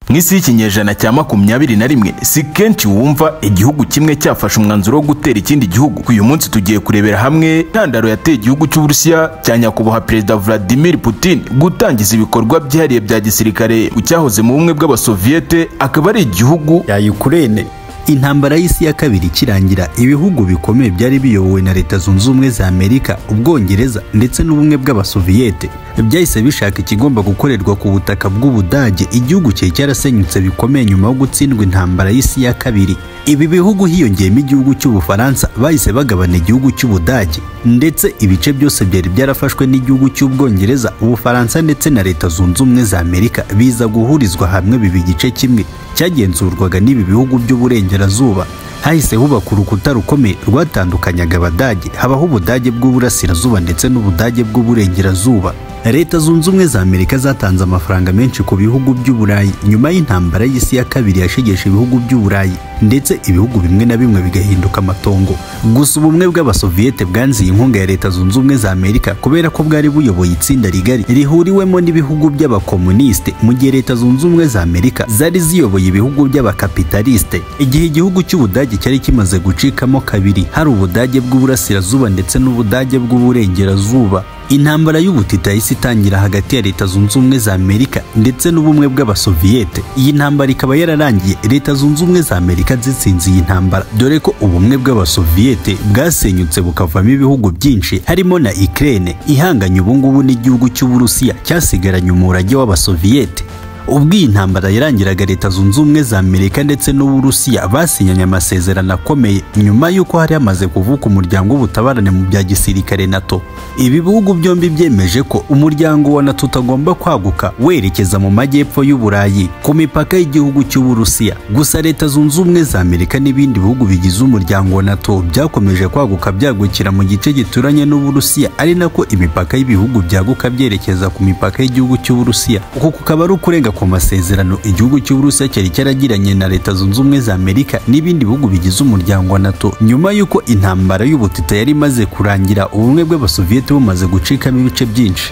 mu isi y'ikinyejana cya makumyabiri na rimwe si kenshi wumva igihugu kimwe cyafashe umwanzuro wo gutera ikindi gihugu uyu munsi tugiye kurebera hamwe intandaro yateye igihugu cy'uburusiya cya nyakubahwa perezida vladimir putin gutangiza ibikorwa byihariye bya gisirikare ku cyahoze mu bumwe bw'abasoviyete akaba ari igihugu ya Ukraine intambara y'isi ya kabiri ikirangira ibihugu bikomeye byari biyobowe na leta zunze ubumwe za amerika ubwongereza ndetse n'ubumwe bw'abasoviyete byahise bishaka ikigomba gukorerwa ku butaka bw'ubudage igihugu cye cyarasenyutse bikomeye nyuma yo gutsindwa intambara y'isi ya kabiri ibi bihugu hiyongeyemo igihugu cy'ubufaransa bahise bagabana igihugu cy'ubudage ndetse ibice byose byari byarafashwe n'igihugu cy'ubwongereza ubufaransa ndetse na leta zunze ubumwe za amerika biza guhurizwa hamwe biba igice kimwe cyagenzurwaga n'ibi bihugu by'uburengerazuba hahise hubaka urukuta rukomeye rwatandukanyaga abadage habaho ubudage bw'uburasirazuba ndetse n'ubudage bw'uburengerazuba leta zunze ubumwe za amerika zatanze amafaranga menshi ku bihugu by'uburayi nyuma y'intambara y'isi ya kabiri yashegesha ibihugu by'uburayi ndetse ibihugu bimwe na bimwe bigahinduka amatongo gusa ubumwe bw'abasoviyete bwanziye inkunga ya leta zunze ubumwe za amerika kubera ko bwari buyoboye itsinda rigari rihuriwemo n'ibihugu by'abakomunisite mu gihe leta zunze ubumwe za amerika zari ziyoboye ibihugu by'abakapitalisite igihe igihugu cy'ubudage cyari kimaze gucikamo kabiri hari ubudage bw'uburasirazuba ndetse n'ubudage bw'uburengerazuba intambara y'ubutita yahise itangira hagati ya leta zunze ubumwe za amerika ndetse n'ubumwe bw'abasoviyete iyi ntambara ikaba yararangiye leta zunze ubumwe za amerika zitsinze iyi ntambara dore ko ubumwe bw'abasoviyete bwasenyutse bukavamo ibihugu byinshi harimo na ikirere ihanganye ubungubu n'igihugu cy'uburusiya cyasigaranye umurage w'abasoviyete ubwo iyi ntambara yarangiraga leta zunze ubumwe za amerika ndetse n'uburusiya basinyanye amasezerano akomeye nyuma y'uko hari hamaze kuvuka umuryango w'ubutabarane mu bya gisirikare nato ibi bihugu byombi byemeje ko umuryango wa nato utagomba kwaguka werekeza mu majyepfo y'uburayi ku mipaka y'igihugu cy'uburusiya gusa leta zunze ubumwe za amerika n'ibindi bihugu bigize umuryango wa nato byakomeje kwaguka byagukira mu gice gituranye n'uburusiya ari nako imipaka y'ibihugu byaguka byerekeza ku mipaka y'igihugu cy'uburusiya uku kukaba ari ukurenga ku masezerano igihugu cy'uburusiya cyari cyaragiranye na leta zunze ubumwe za amerika n'ibindi bihugu bigize umuryango wa nato nyuma y'uko intambara y'ubutita yari imaze kurangira ubumwe bw'abasoviyete bumaze gucikamo ibice byinshi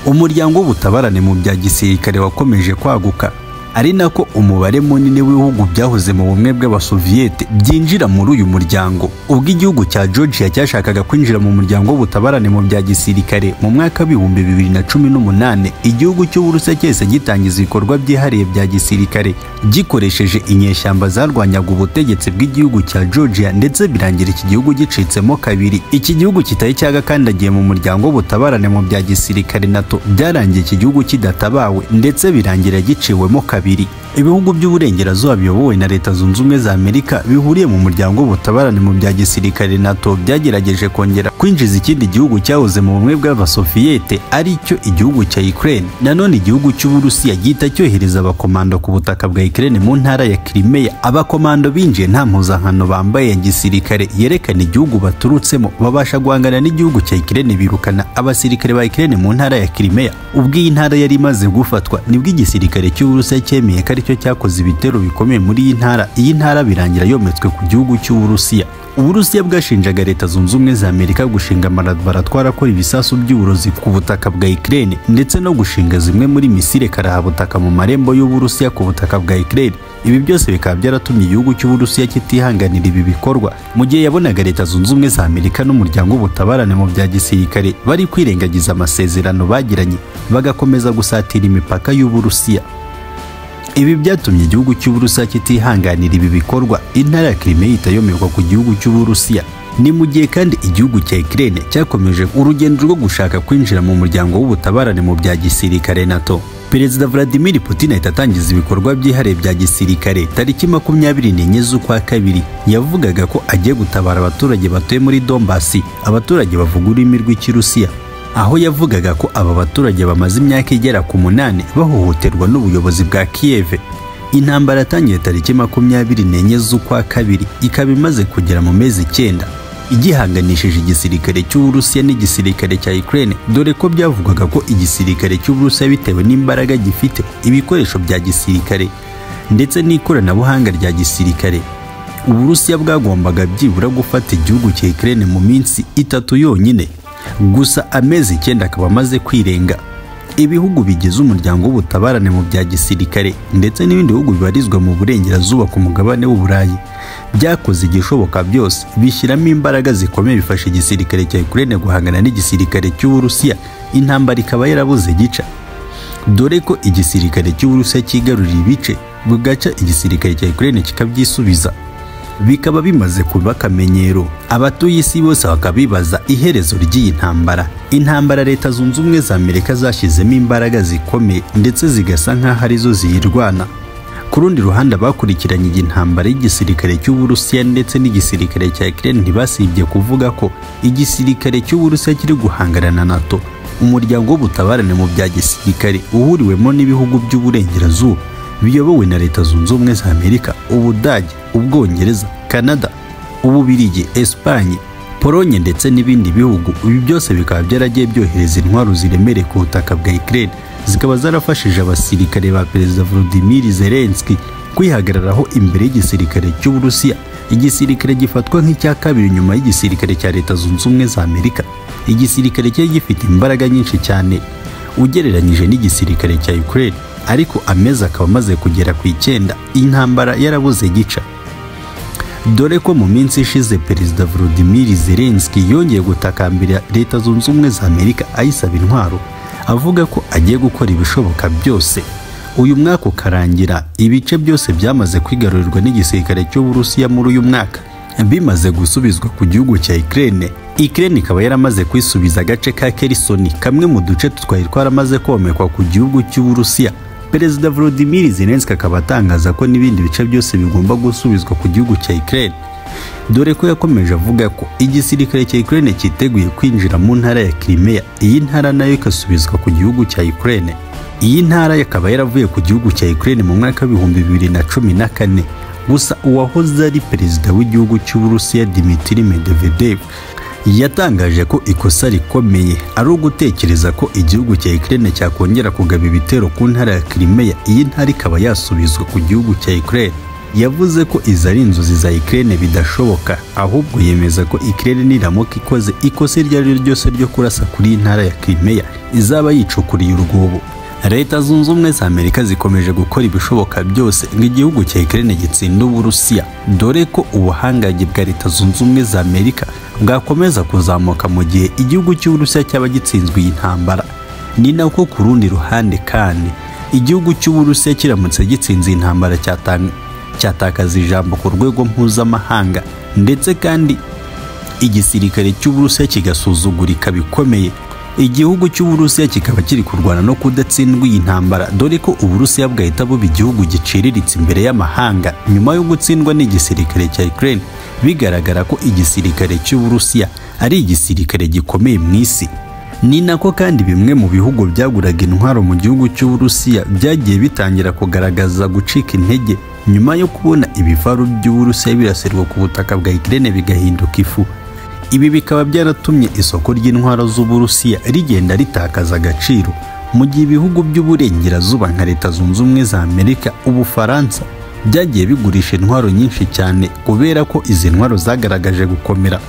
umuryango w'ubutabarane mu bya gisirikare wakomeje kwaguka ari nako umubare munini w'ibihugu byahoze mu bumwe bw'abasoviyete byinjira muri uyu muryango ubwo igihugu cya georgia cyashakaga kwinjira mu muryango w'ubutabarane mu bya gisirikare mu mwaka w'ibihumbi bibiri na cumi n'umunani igihugu cy'uburusiya cyese gitangiza ibikorwa byihariye bya gisirikare gikoresheje inyeshyamba zarwanyaga ubutegetsi bw'igihugu cya georgia ndetse birangira iki gihugu gicitsemo kabiri iki gihugu kitari cyagakandagiye mu muryango w'ubutabarane mu bya gisirikare nato byarangiye iki gihugu kidatabawe ndetse birangira giciwemo kabiri ibihugu by'uburengerazuba biyobowe na leta zunze ubumwe za amerika bihuriye mu muryango w'ubutabarane mu bya gisirikare nato byagerageje kongera kwinjiza ikindi gihugu cyahoze mu bumwe bw'abasoviyete ari cyo igihugu cya ukraine nanone igihugu cy'uburusiya gihita cyohereza abakomando ku butaka bwa ukraine mu ntara ya kirimeya abakomando binjiye nta mpuzankano bambaye ya gisirikare yerekana igihugu baturutsemo babasha guhangana n'igihugu cya ukraine birukana abasirikare ba ukraine mu ntara ya kirimeya ubwo iyi ntara yari imaze gufatwa nibwo igisirikare cy'uburusiya cyemeye ko aricyo cyakoze ibitero bikomeye muri iyi ntara iyi ntara birangira yometswe ku gihugu cy'uburusiya uburusiya bwashinjaga leta zunze ubumwe za amerika gushinga amalaboratwari akora ibisasu by'uburozi ku butaka bwa ikirere ndetse no gushinga zimwe muri misile karahabutaka mu marembo y'uburusiya ku butaka bwa ikirere ibi byose bikaba byaratumye igihugu cy'uburusiya kitihanganira ibi bikorwa mu gihe yabonaga leta zunze ubumwe za amerika n'umuryango w'ubutabarane mu bya gisirikare bari kwirengagiza amasezerano bagiranye bagakomeza gusatira imipaka y'uburusiya ibi byatumye igihugu cy'uburusiya kitihanganira ibi bikorwa intara ya kirime ihita yomerwa ku gihugu cy'uburusiya ni mu gihe kandi igihugu cya ikirere cyakomeje urugendo rwo gushaka kwinjira mu muryango w'ubutabarane mu bya gisirikare nato perezida vladimir putin ahita atangiza ibikorwa byihariye bya gisirikare tariki makumyabiri n'enye z'ukwa kabiri yavugaga ko agiye gutabara abaturage batuye muri dombasi abaturage bavuga ururimi rw'ikirusiya aho yavugaga ko aba baturage bamaze imyaka igera ku munani bahohoterwa n'ubuyobozi bwa kiyeve intambara yatangiye tariki makumyabiri n'enye z'ukwa kabiri ikaba imaze kugera mu mezi icyenda igihanganishije igisirikare cy'uburusiya n'igisirikare cya ukraine dore ko byavugwaga ko igisirikare cy'uburusiya bitewe n'imbaraga gifite ibikoresho bya gisirikare ndetse n'ikoranabuhanga rya gisirikare uburusiya bwagombaga byibura gufata igihugu cya ukraine mu minsi itatu yonyine gusa amezi icyenda akaba amaze kwirenga ibihugu bigize umuryango w'ubutabarane mu bya gisirikare ndetse n'ibindi bihugu bibarizwa mu burengerazuba ku mugabane w'uburayi byakoze igishoboka byose bishyiramo imbaraga zikomeye bifasha igisirikare cya Ukraine guhangana n'igisirikare cy'uburusiya intambara ikaba yarabuze gica dore ko igisirikare cy'uburusiya cyigarurira ibice bugaca igisirikare cya Ukraine kikabyisubiza bikaba bimaze kuba akamenyero abatuye isi bose bakabibaza iherezo ry'iyi ntambara intambara leta zunze ubumwe za amerika zashyizemo imbaraga zikomeye ndetse zigasa nk'aho arizo ziyirwana ku rundi ruhande abakurikiranye iyi ntambara y'igisirikare cy'uburusiya ndetse n'igisirikare cya Ukraine ntibasibye kuvuga ko igisirikare cy'uburusiya kiri guhangana na nato umuryango w'ubutabarane mu bya gisirikare uhuriwemo n'ibihugu by'uburengerazuba biyobowe na leta zunze ubumwe za amerika ubudage ubwongereza canada ububirigi esipanye polonye ndetse n'ibindi bihugu ibi byose bikaba byaragiye byohereza intwaro ziremereye ku butaka bwa ukraine zikaba zarafashije abasirikare ba perezida volodimir zelenski kwihagararaho imbere y'igisirikare cy'uburusiya igisirikare gifatwa nk'icya kabiri nyuma y'igisirikare cya leta zunze ubumwe za amerika igisirikare cyari gifite imbaraga nyinshi cyane ugereranyije n'igisirikare cya ukraine ariko amezi akaba amaze kugera ku icyenda iyi ntambara yarabuze gica dore ko mu minsi ishize perezida volodimir zelenski yongeye gutakambira leta zunze ubumwe za amerika ayisaba intwaro avuga ko agiye gukora ibishoboka byose uyu mwaka ukarangira ibice byose byamaze kwigarurirwa n'igisirikare cy'uburusiya muri uyu mwaka bimaze gusubizwa ku gihugu cya ikirere ikirere ikaba yaramaze kwisubiza agace ka kerisoni kamwe mu duce twari twaramaze komekwa ku gihugu cy'uburusiya perezida volodimir zelenski akaba atangaza ko n'ibindi bice byose bigomba gusubizwa ku gihugu cya ukraine dore ko yakomeje avuga ko igisirikare cya ukraine cyiteguye kwinjira mu ntara ya crimea iyi ntara nayo igasubizwa ku gihugu cya ukraine iyi ntara ikaba yaravuye ku gihugu cya ukraine mu mwaka w'ibihumbi bibiri na cumi na kane gusa uwahoze ari perezida w'igihugu cy'uburusiya dimitiri medvedev yatangaje ko ikosa rikomeye ari ugutekereza ko igihugu cya Ukraine cyakongera kugaba ibitero ku ntara ya Crimea iyi ntara ikaba yasubizwa ku gihugu cya Ukraine yavuze ko izi ari inzozi za Ukraine bidashoboka ahubwo yemeza ko Ukraine niramuka ikoze ikosa iryo ari ryo ryose ryo kurasa kuri iyi ntara ya Crimea izaba yicukuriye urwobo leta zunze ubumwe za amerika zikomeje gukora ibishoboka byose ngo igihugu cya Ukraine gitsinda uburusiya dore ko ubuhangange bwa leta zunze ubumwe za amerika bwakomeza kuzamuka mu gihe igihugu cy'uburusiya cyaba gitsinzwe iyi ntambara ni nako ku rundi ruhande kandi igihugu cy'uburusiya kiramutse gitsinze iyi ntambara cyatakaza ijambo ku rwego mpuzamahanga ndetse kandi igisirikare cy'uburusiya kigasuzugurika bikomeye igihugu cy'uburusiya kikaba kiri kurwana no kudatsindwa iyi ntambara dore ko uburusiya bwahita buba igihugu giciriritse imbere y'amahanga nyuma yo gutsindwa n'igisirikare cya Ukraine bigaragara ko igisirikare cy'uburusiya ari igisirikare gikomeye mu isi ni nako kandi bimwe mu bihugu byaguraga intwaro mu gihugu cy'uburusiya byagiye bitangira kugaragaza gucika intege nyuma yo kubona ibifaru by'uburusiya biraserwa ku butaka bwa Ukraine bigahinduka ifu ibi bikaba byaratumye isoko ry'intwaro z'uburusiya rigenda ritakaza agaciro mu gihe ibihugu by'uburengerazuba nka leta zunze ubumwe za amerika ubufaransa byagiye bigurisha intwaro nyinshi cyane kubera ko izi ntwaro zagaragaje gukomera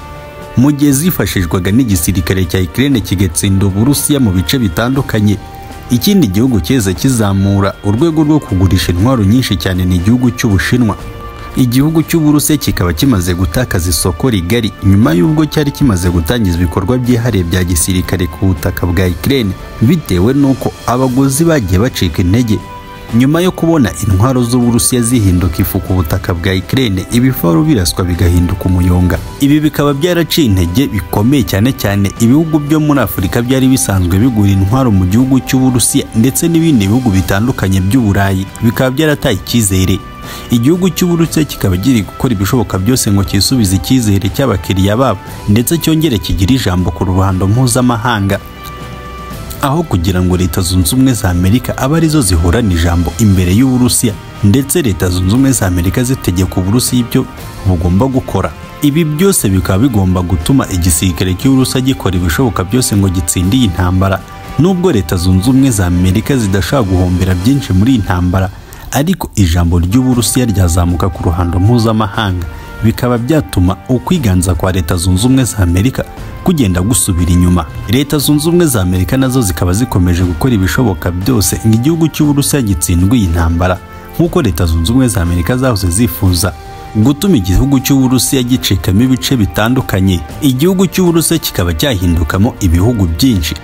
mu gihe zifashishwaga n'igisirikare cya ikirere kigatsinda uburusiya mu bice bitandukanye ikindi gihugu cyeza kizamura urwego rwo kugurisha intwaro nyinshi cyane ni igihugu cy'ubushinwa igihugu cy'uburusiya kikaba kimaze gutakaza isoko rigari nyuma y'ubwo cyari kimaze gutangiza ibikorwa byihariye bya gisirikare ku butaka bwa Ukraine bitewe n'uko abaguzi bagiye bacika intege nyuma yo kubona intwaro z'uburusiya zihinduka ifu ku butaka bwa Ukraine ibifaru biraswa bigahinduka umuyonga ibi bikaba byaraciye intege bikomeye cyane cyane ibihugu byo muri Afurika byari bisanzwe bigura intwaro mu gihugu cy'uburusiya ndetse n'ibindi bihugu bitandukanye by'uburayi bikaba byarataye icyizere igihugu cy'uburutse kikaba kiri gukora ibishoboka byose ngo cyisubize icyizere cy'abakiriya babo ndetse cyongere kigire ijambo ku ruhando mpuzamahanga aho kugira ngo leta zunze ubumwe za amerika abe arizo zihorana ijambo imbere y'uburusiya ndetse leta zunze ubumwe za amerika zitegeka uburusiya ibyo bugomba gukora ibi byose bikaba bigomba gutuma igisirikare cy'uburusiya gikora ibishoboka byose ngo gitsinde iyi ntambara nubwo leta zunze ubumwe za amerika zidashaka guhombera byinshi muri iyi ntambara ariko ijambo ry'uburusiya ryazamuka ku ruhando mpuzamahanga bikaba byatuma ukwiganza kwa leta zunze ubumwe za amerika kugenda gusubira inyuma leta zunze ubumwe za amerika nazo zikaba zikomeje gukora ibishoboka byose ngo igihugu cy'uburusiya gitsindwe iyi ntambara nk'uko leta zunze ubumwe za amerika zahoze zifuza gutuma igihugu cy'uburusiya gicikamo ibice bitandukanye igihugu cy'uburusiya kikaba cyahindukamo ibihugu byinshi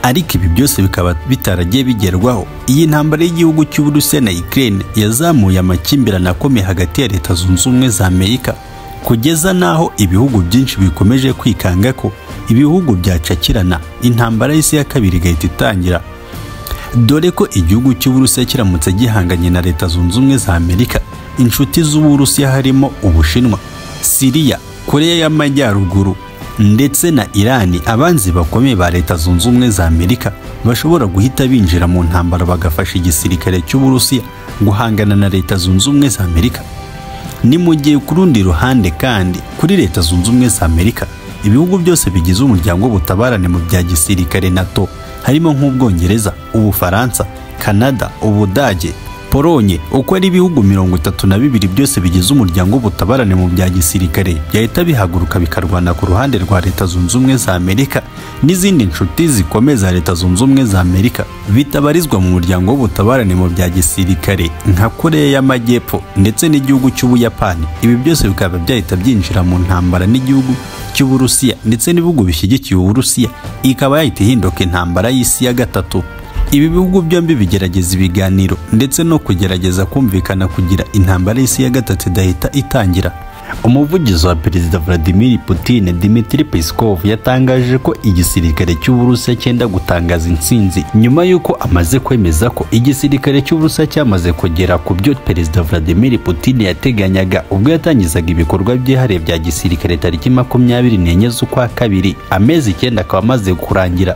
ariko ibi byose bikaba bitaragiye bigerwaho iyi ntambara y'igihugu cy'uburusiya na ukraine yazamuye amakimbirane akomeye hagati ya leta zunze ubumwe za amerika kugeza n'aho ibihugu byinshi bikomeje kwikanga ko ibihugu byacakirana intambara y'isi ya kabiri igahita itangira dore ko igihugu cy'uburusiya kiramutse gihanganye na leta zunze ubumwe za amerika inshuti z'uburusiya harimo ubushinwa siriya koreya y'amajyaruguru ndetse na irani abanzi bakomeye ba leta zunze ubumwe za amerika bashobora guhita binjira mu ntambara bagafasha igisirikare cy'uburusiya guhangana na leta zunze ubumwe za amerika ni mu gihe ku rundi ruhande kandi kuri leta zunze ubumwe za amerika ibihugu byose bigize umuryango w'ubutabarane mu bya gisirikare nato harimo nk'ubwongereza ubufaransa kanada ubudage polonye uko ari ibihugu mirongo itatu na bibiri byose bigize umuryango w'ubutabarane mu bya gisirikare byahita bihaguruka bikarwana ku ruhande rwa leta zunze ubumwe za amerika n'izindi nshuti zikomeye za leta zunze ubumwe za amerika bitabarizwa mu muryango w'ubutabarane mu bya gisirikare nka koreya y'amajyepfo ndetse n'igihugu cy'ubuyapani ibi byose bikaba byahita byinjira mu ntambara n'igihugu cy'uburusiya ndetse n'ibihugu bishyigikiye uburusiya ikaba yahita ihinduka intambara y'isi ya gatatu ibi bihugu byombi bigerageza ibiganiro ndetse no kugerageza kumvikana kugira intambara y'isi ya gatatu idahita itangira umuvugizi wa perezida vladimir putin dimitri peskov yatangaje ko igisirikare cy'uburusiya cyenda gutangaza intsinzi nyuma y'uko amaze kwemeza ko igisirikare cy'uburusiya cyamaze kugera ku byo perezida vladimir putin yateganyaga ubwo yatangizaga ibikorwa byihariye bya gisirikare tariki makumyabiri n'enye z'ukwa kabiri amezi icyenda akaba amaze kurangira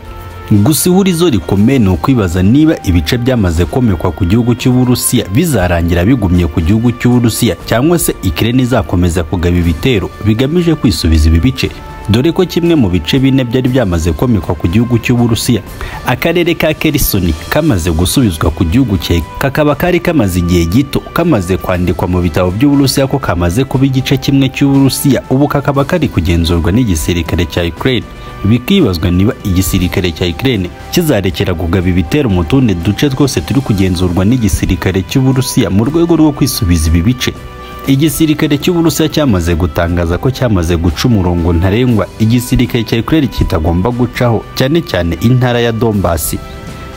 gusa ihurizo rikomeye ni ukwibaza niba ibice byamaze komekwa ku gihugu cy'uburusiya bizarangira bigumye ku gihugu cy'uburusiya cyangwa se ikirere izakomeza kugaba ibitero bigamije kwisubiza ibi bice dore ko kimwe mu bice bine byari byamaze komekwa ku gihugu cy'uburusiya akarere ka kerisoni kamaze gusubizwa ku gihugu cye kakaba kari kamaze igihe gito kamaze kwandikwa mu bitabo by'uburusiya ko kamaze kuba igice kimwe cy'uburusiya ubu kakaba kari kugenzurwa n'igisirikare cya ukraine bikibazwa niba igisirikare cya Ukraine kizarekera kugaba ibitero mu tundi duce twose turi kugenzurwa n'igisirikare cy'uburusiya mu rwego rwo kwisubiza ibi bice igisirikare cy'uburusiya cyamaze gutangaza ko cyamaze guca umurongo ntarengwa igisirikare cya Ukraine kitagomba gucaho cyane cyane intara ya Donbass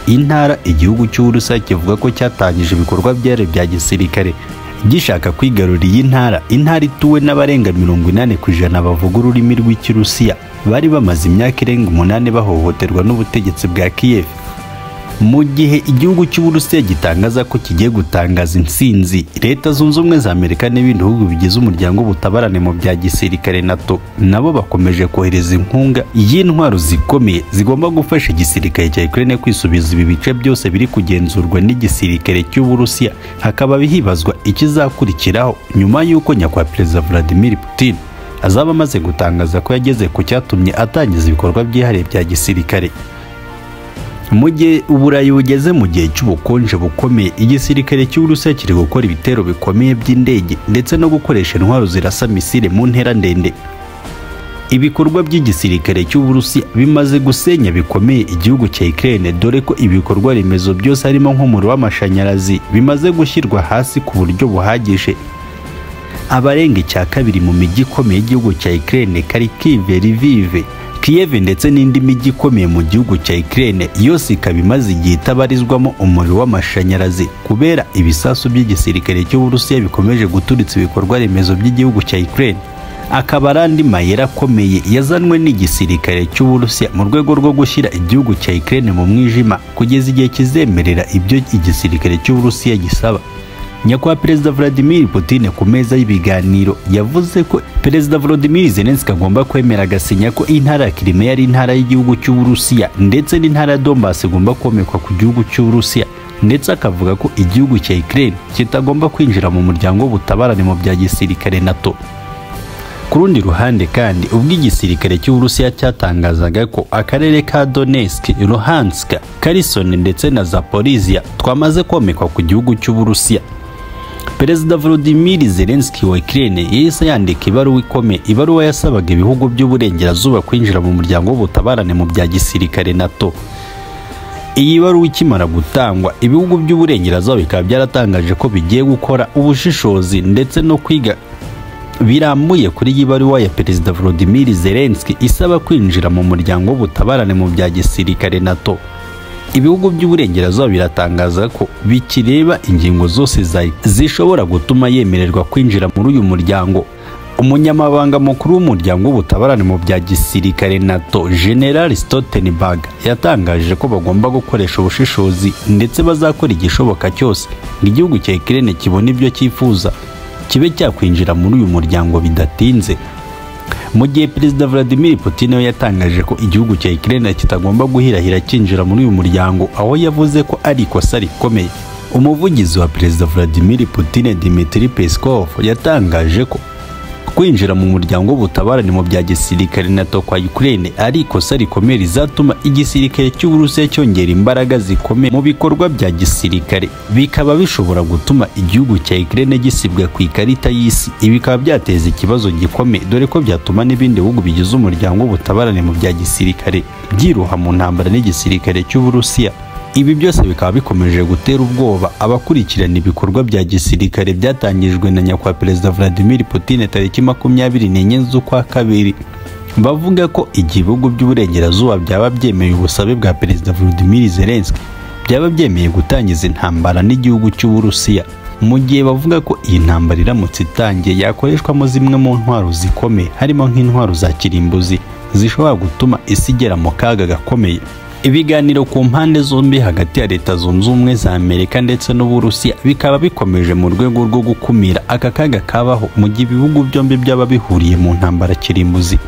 intara igihugu cy'uburusiya kivuga ko cyatangije ibikorwa byari bya gisirikare gishaka kwigarura iyi ntara intara ituwe n'abarenga mirongo inani ku ijana bavuga ururimi rw'ikirusiya bari bamaze imyaka irenga umunani bahohoterwa n'ubutegetsi bwa kiyev mu gihe igihugu cy'uburusiya gitangaza ko kigiye gutangaza intsinzi leta zunze ubumwe za amerika n'ibindi bihugu bigize umuryango w'ubutabarane mu bya gisirikare nato nabo bakomeje kohereza inkunga y'intwaro zikomeye zigomba gufasha igisirikare cya ukraine kwisubiza ibi bice byose biri kugenzurwa n'igisirikare cy'uburusiya hakaba hibazwa ikizakurikiraho nyuma y'uko nyakubahwa perezida vladimir putin azaba amaze gutangaza ko yageze ku cyatumye atangiza ibikorwa byihariye bya gisirikare mu gihe uburayi bugeze mu gihe cy'ubukonje bukomeye igisirikare cy'uburusiya kiri gukora ibitero bikomeye by'indege ndetse no gukoresha intwaro zirasa misile mu ntera ndende ibikorwa by'igisirikare cy'uburusiya bimaze gusenya bikomeye igihugu cya Ukraine dore ko ibikorwa remezo byose harimo nk'umuriro w'amashanyarazi bimaze gushyirwa hasi ku buryo buhagije abarenga icya kabiri mu mijyi ikomeye y'igihugu cya Ukraine Kharkiv, Lviv, Kiev ndetse n'indi mijyi ikomeye mu gihugu cya Ukraine yose ikaba imaze igihe itabarizwamo umuriro w'amashanyarazi kubera ibisasu by'igisirikare cy'uburusiya bikomeje guturitsa ibikorwa remezo by'igihugu cya Ukraine akaba ari andi mayeri akomeye yazanwe n'igisirikare cy'uburusiya mu rwego rwo gushyira igihugu cya Ukraine mu mwijima kugeza igihe kizemerera ibyo igisirikare cy'uburusiya gisaba nyakubahwa perezida vladimir putin ku meza y'ibiganiro yavuze ko perezida volodimir zelenski agomba kwemera agasinya ko intara ya kirime ari intara y'igihugu cy'uburusiya ndetse n'intara ya dombasi igomba komekwa ku gihugu cy'uburusiya ndetse akavuga ko igihugu cya ukraine kitagomba kwinjira mu muryango w'ubutabarane mu bya gisirikare nato ku rundi ruhande kandi ubwo igisirikare cy'uburusiya cyatangazaga ko akarere ka donetsk luhansk karisoni ndetse na zaporizia twamaze komekwa ku gihugu cy'uburusiya perezida volodimiri zelenski wa ikirere yahise yandika ibaruwa ikomeye ibaruwa yasabaga ibihugu by'uburengerazuba kwinjira mu muryango w'ubutabarane mu bya gisirikare nato iyi baruwa ikimara gutangwa ibihugu by'uburengerazuba bikaba byaratangaje ko bigiye gukora ubushishozi ndetse no kwiga birambuye kuri iyi baruwa ya perezida volodimiri zelenski isaba kwinjira mu muryango w'ubutabarane mu bya gisirikare nato ibihugu by'uburengerazuba biratangaza ko bikireba ingingo zose zishobora gutuma yemererwa kwinjira muri uyu muryango umunyamabanga mukuru w'umuryango w'ubutabarane mu bya gisirikare nato general stoltenberg yatangaje ko bagomba gukoresha ubushishozi ndetse bazakora igishoboka cyose ngo igihugu cya ikirere kibone ibyo cyifuza kibe cyakwinjira muri uyu muryango bidatinze mu gihe perezida vladimir putin we yatangaje ko igihugu cya ikirere kitagomba guhirahira cyinjira muri uyu muryango aho yavuze ko ari ikosa rikomeye umuvugizi wa perezida vladimir putin dimitri peskov yatangaje ko kwinjira mu muryango w'ubutabarane mu bya gisirikare nato kwa ukraine ari ikosa rikomeye rizatuma igisirikare cy'uburusiya cyongera imbaraga zikomeye mu bikorwa bya gisirikare bikaba bishobora gutuma igihugu cya ukraine gisibwa ku ikarita y'isi ibi bikaba byateza ikibazo gikomeye dore ko byatuma n'ibindi bihugu bigize umuryango w'ubutabarane mu bya gisirikare byiroha mu ntambara n'igisirikare cy'uburusiya ibi byose bikaba bikomeje gutera ubwoba abakurikirana ibikorwa bya gisirikare byatangijwe na nyakwa perezida vladimir putin tariki makumyabiri n'enye z'ukwa kabiri bavuga ko ibihugu by'uburengerazuba byaba byemeye ubusabe bwa perezida vladimir zelenski byaba byemeye gutangiza intambara n'igihugu cy'uburusiya mu gihe bavuga ko iyi ntambara iramutse itangiye yakoreshwamo zimwe mu ntwaro zikomeye harimo nk'intwaro za kirimbuzi zishobora gutuma isi igera mu kaga gakomeye ibiganiro ku mpande zombi hagati ya leta zunze ubumwe za amerika ndetse n'uburusiya bikaba bikomeje mu rwego rwo gukumira aka kaga kabaho mu gihe ibihugu byombi byaba bihuriye mu ntambara kirimbuzi